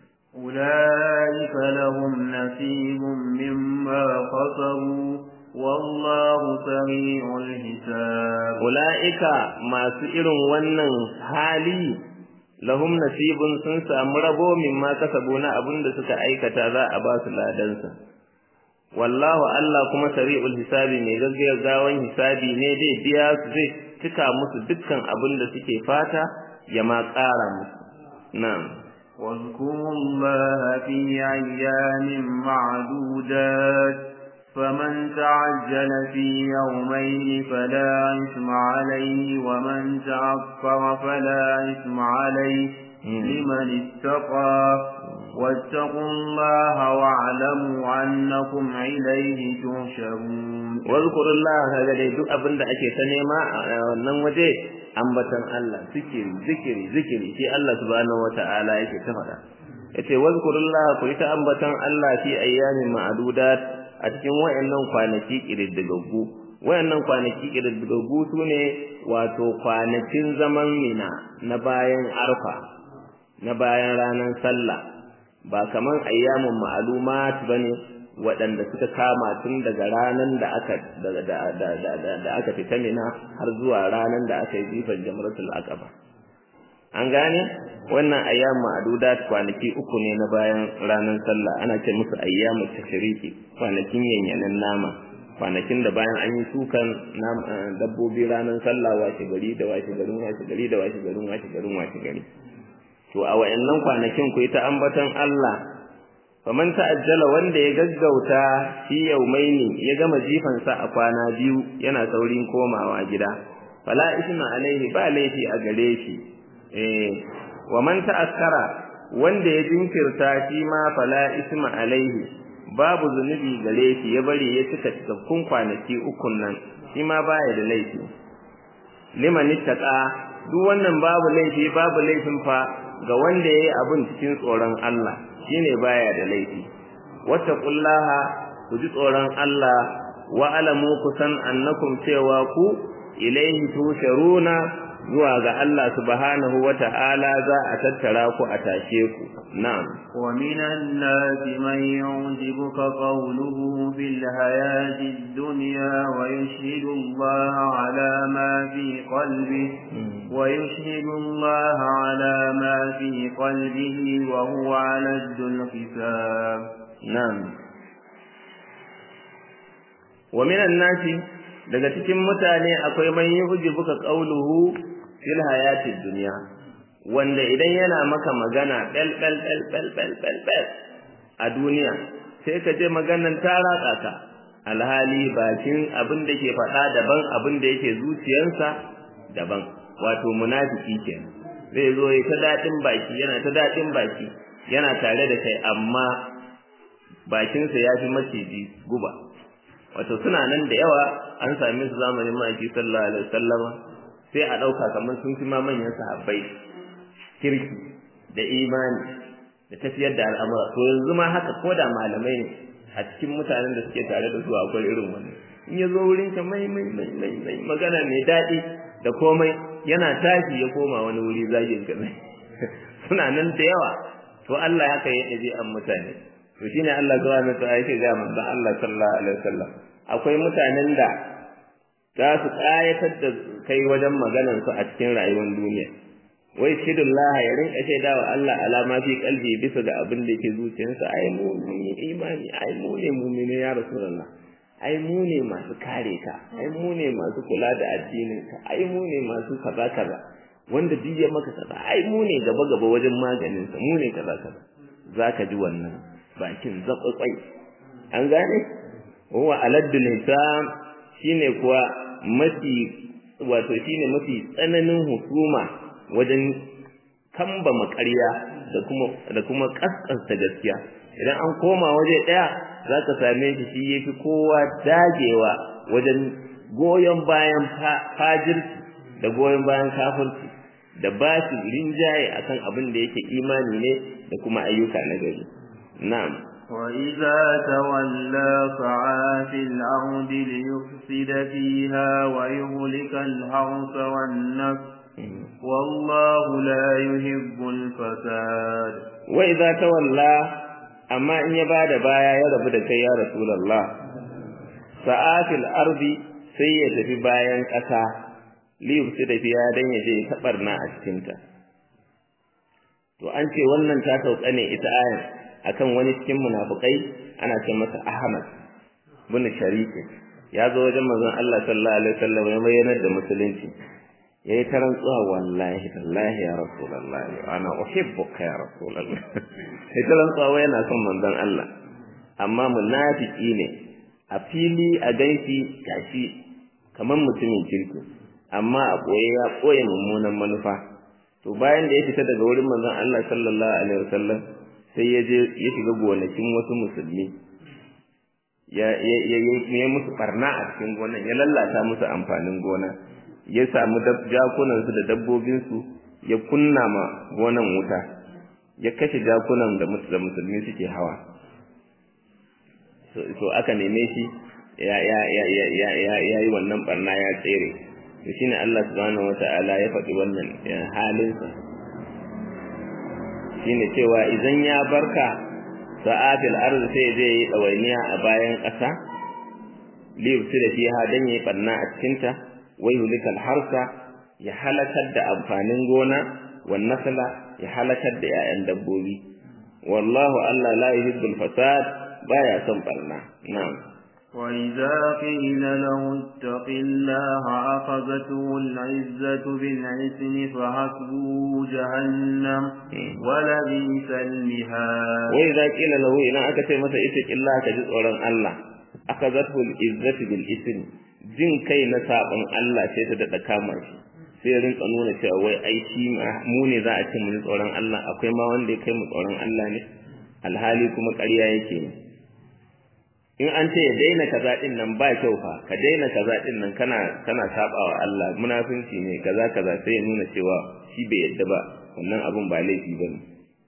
أولئك لهم نصيب مما خسروا والله سريع الحساب أولئك ما سئرون ونن حالي lahum nasibun sun samu rabo mimma kasabu na abin da suka aikata za a ba su ladansa wallahu Allah kuma sari'ul hisabi mai gaggawan hisabi ne dai biya su zai cika musu dukkan abin da suke fata ya ma ƙara musu na'am واذكروا الله في أيام معدودات فمن تعجل في يومين فلا إثم عليه ومن تأخر فلا إثم عليه لمن اتقى واتقوا الله واعلموا أنكم إليه تحشرون واذكروا الله هذا dai duk abin da ake ta nema a wannan waje ambatan Allah zikiri zikiri zikiri shi Allah subhanahu wata'ala yake ta faɗa yace wazkurullah ku ta ambatan Allah fi ayyamin ma'dudat a cikin wayannan kwanaki kididdigaggu wayannan kwanaki kididdigaggu sune wato kwanakin zaman mina na bayan arfa na bayan ranar sallah ba kaman ayyamin ma'lumat bane waɗanda suka kama tun daga ranar da aka da aka fita mina har zuwa ranar da aka yi jifan jamratul aqaba an gane wannan ayyamu ma'dudat kwanaki uku ne na bayan ranar sallah ana ce musu ayyamu tashriki kwanakin yanyanan nama kwanakin da bayan an yi sukan dabbobi ranar sallah washe gari da washe garin washe gari da washe garin washe garin washe gari to a wayannan kwanakin ku ta ambaton Allah faman ta'ajjala wanda ya gaggauta fi yaumaini ya gama jifansa a kwana biyu yana saurin komawa gida fala isma alaihi ba laifi a gare shi eh wa man ta'akkara wanda ya jinkirta shi ma fala isma alaihi babu zunubi gare shi ya bari ya cika cikakkun kwanaki ukun nan shi ma baya da laifi liman ittaqa duk wannan babu laifi babu laifin fa ga wanda yayi abun cikin tsoron Allah shine baya da laifi wattaqullaha ku ji tsoron Allah wa alamu kusan annakum cewa ku ilaihi tusharuna zuwa ga Allah subhanahu wata'ala za a tattara ku a tashe ku na'am wa minan nasi man yu'jibuka qawluhu fil hayati dunya wa yushhidu Allah ala ma fi qalbihi wa yushhidu Allah ala ma fi qalbihi wa huwa 'ala al-hisab na'am wa minan nasi daga cikin mutane akwai man yu'jibuka qawluhu fil hayatid dunya wanda idan yana maka magana bel bel bel bel bel bel bel a duniya sai ka je maganan ta ratsa ka alhali bakin abin da ke faɗa daban abin da yake zuciyarsa daban wato munafiki kenan zai zo ya ta daɗin baki yana ta daɗin baki yana tare da kai amma bakinsa ya fi maciji guba wato suna nan da yawa an same su zamanin maki sallallahu alaihi wasallama sai a ɗauka kamar sun fi ma manyan sahabbai kirki da imani da tafiyar da al'amura to yanzu ma haka ko da malamai ne a cikin mutanen da suke tare da su akwai irin wannan in ya zo wurin ka mai mai mai mai mai magana mai daɗi da komai yana tashi ya koma wani wuri zagin ka mai suna nan da yawa to Allah haka ya ɗabi an mutane to shine Allah subhanahu wa ta'ala yake ga manzon Allah sallallahu alaihi wasallam akwai mutanen da za su ƙayatar da kai wajen maganar su a cikin rayuwar duniya wai shidullah ya rinka shaida wa Allah alama fi kalbi bisa ga abin da yake zuciyarsa ai mu ne imani ai mu ne mu'mini ya rasulullah ai mu ne masu kare ka ai mu ne masu kula da addinin ka ai mu ne masu kaza kaza wanda duk ya maka kaza ai mu ne gaba gaba wajen maganin sa mu ne kaza kaza zaka ji wannan bakin zakwakwai an gane huwa aladdul hisam shine kuwa mafi wato shine mafi tsananin hukuma wajen kamba makarya da kuma da kuma kaskanta gaskiya idan an koma waje daya zaka same shi shi yafi kowa dagewa wajen goyon bayan fajirci da goyon bayan kafirci da ba shi rinjaye akan abin da yake imani ne da kuma ayyuka na gari na'am وإذا تولى سعى في الأرض ليفسد فيها ويهلك الحرث والنفس والله لا يحب الفساد وإذا تولى أما إن يبعد بايا يرب دكي يا رسول الله سعى في الأرض سيئة في بايا كسا ليفسد فيها دن يجي كبرنا أشكنتا to an ce wannan ta sauka ne ita ayar akan wani cikin munafukai ana ce masa Ahmad bin Sharif ya zo wajen manzon Allah sallallahu alaihi wasallam ya bayyana da musulunci yayi ta rantsuwa wallahi tallahi ya rasulullah ana uhibbuka ya rasulullah sai ta rantsuwa yana son manzon Allah amma munafiki ne a fili a ganshi gashi kamar mutumin kirki amma a koye ya koye mummunan manufa to bayan da ya fita daga wurin manzon Allah sallallahu alaihi wasallam sai ya je ya shiga gonakin wasu musulmi ya ya ya musu barna a cikin gonan ya lallata musu amfanin gona ya samu jakunan su da dabbobin su ya kunna ma gonan wuta ya kashe jakunan da musulmi suke hawa so aka neme shi ya ya ya ya ya ya yi wannan barna ya tsere to shine Allah subhanahu wataala ya faɗi wannan halinsa shine cewa idan ya barka sa'atil ard sai zai yi dawainiya a bayan ƙasa li yusira fiha dan yi barna a cikin ta wa yulikal harsa ya halakar da amfanin gona wan nasla ya halakar da 'ya'yan dabbobi wallahu Allah la yuhibbul fasad baya son barna na'am وإذا قيل له اتق الله أخذته العزة بالعثم فحسبه جهنم ولبئس المهاد وإذا قيل له إن أكت مسا اتق الله كجزء الله أخذته العزة بالعثم jin kai na sabon Allah sai ta daɗa kama shi sai ya rinka nuna cewa wai ai shi mu ne za a ce mu ji tsoron Allah akwai ma wanda ya kai mu tsoron Allah ne alhali kuma ƙarya yake ne in an ce ya daina kaza din nan ba kyau fa ka daina kaza din nan kana kana sabawa Allah munafinci ne kaza kaza sai ya nuna cewa shi bai yadda ba wannan abun ba laifi bane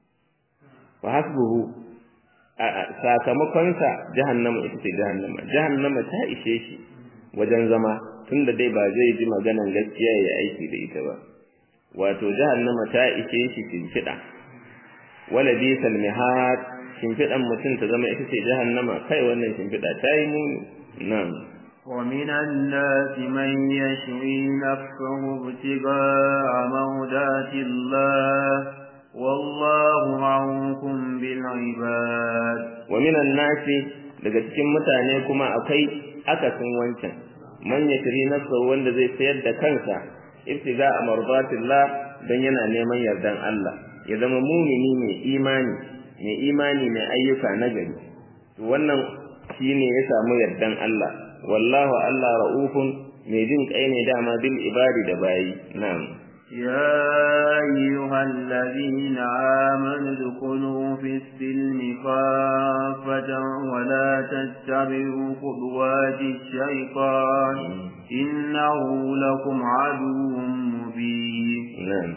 fa hasbuhu sakamakon sa jahannama ita ce jahannama jahannama ta ishe shi wajen zama tunda dai ba zai ji maganan gaskiya ya aiki da ita ba wato jahannama ta ishe shi shimfiɗa wala bisal mihad shimfiɗan mutum ta zama ita ce jahannama kai wannan shimfiɗa ta yi muni nan ومن الناس من يشري نفسه ابتغاء مرضات الله والله معكم بالعباد ومن الناس daga cikin mutane kuma akwai akasin wancan man yashri nafsahu wanda zai sayar da kansa ibtiga mardatillah dan yana neman yardan Allah ya zama mumini mai imani mai imani mai ayyuka nagari to wannan shine ya samu yardan Allah wallahu Allah raufun mai jin kai ne dama bil ibadi da bayi na'am يا أيها الذين آمنوا ادخلوا في السلم خافة ولا تتبعوا خطوات الشيطان إنه لكم عدو مبين نعم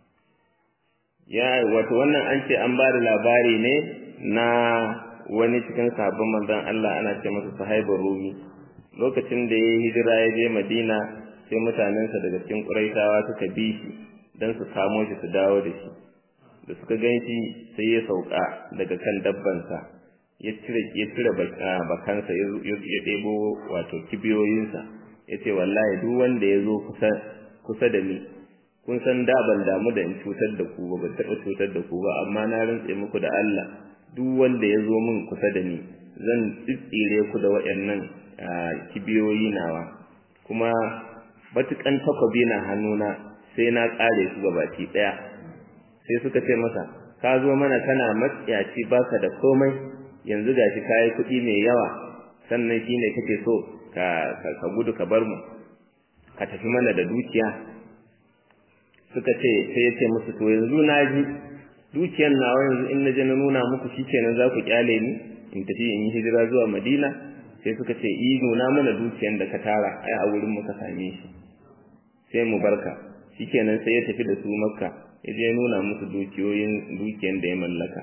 ya wato wannan an ce an bada labari ne na wani cikin sabon manzon Allah ana ce masa sahibar rumi lokacin da ya hijira ya je Madina sai mutanensa daga cikin Quraishawa suka bi shi dan su kamo shi su dawo da shi da suka ganshi sai ya sauka daga kan dabbansa ya cire ya cire bakansa ya ɗebo wato kibiyoyinsa ya ce wallahi duk wanda ya zo kusa kusa da ni kun san da ban damu da in cutar da ku ba ban taɓa cutar da ku ba amma na rantse muku da Allah duk wanda ya zo min kusa da ni zan tsitsire ku da waɗannan kibiyoyi nawa kuma batukan takobi na hannuna sai na ƙare su gabaki ɗaya sai suka ce masa ka zo mana kana matsiyaci baka da komai yanzu gashi kayi kuɗi mai yawa sannan shine kake so ka ka gudu ka bar mu ka tafi mana da dukiya suka ce sai ya ce musu to yanzu na ji dukiyar nawa yanzu in na je na nuna muku shikenan za ku kyale ni in tafi in yi hijira zuwa madina sai suka ce i nuna mana dukiyar da ka tara ai a wurin muka same shi sai mu barka shikenan sai ya tafi da su makka ya je nuna musu dukiyoyin dukiyar da ya mallaka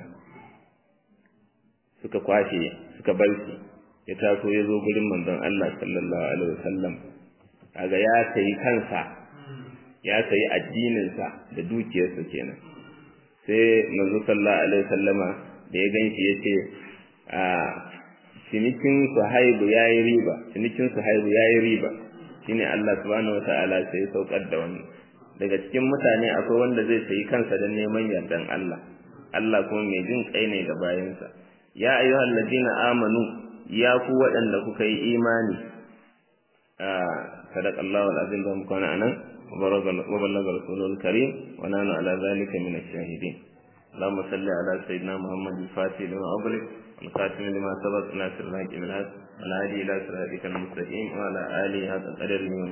suka kwashe suka bar shi ya taso ya zo gurin manzon Allah sallallahu alaihi wasallam kaga ya sayi kansa ya sayi addininsa da dukiyarsa kenan sai manzo sallallahu alaihi wasallama da ya ganshi yace a cinikin suhaibu yayi riba cinikin suhaibu yayi riba shine Allah subhanahu wataala sai ya saukar da wannan daga cikin mutane akwai wanda zai sayi kansa don neman yardan Allah Allah kuma mai jin kai ne ga bayansa ya ayyuhal ladina amanu ya ku waɗanda kuka yi imani a sadaqallahu alazim da muka na anan وبلغ رسوله الكريم ونحن على ذلك من الشاهدين اللهم صل على سيدنا محمد الفاتح لما أغلق والخاتم لما سبق ناصر الحق بالحق والهادي إلى صراطك المستقيم وعلى آله هذا القدر